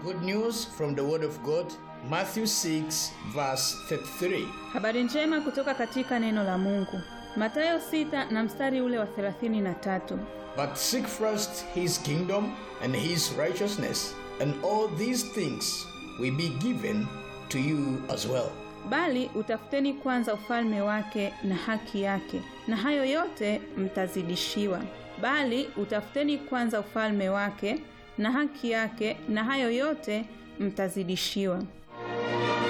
Good news from the Word of God, Matthew 6, verse 33. Habari njema kutoka katika neno la Mungu. Mathayo sita na mstari ule wa 33. But seek first his kingdom and his righteousness, and all these things will be given to you as well. Bali utafuteni kwanza ufalme wake na haki yake, na hayo yote mtazidishiwa. Bali utafuteni kwanza ufalme wake na haki yake, na hayo yote mtazidishiwa.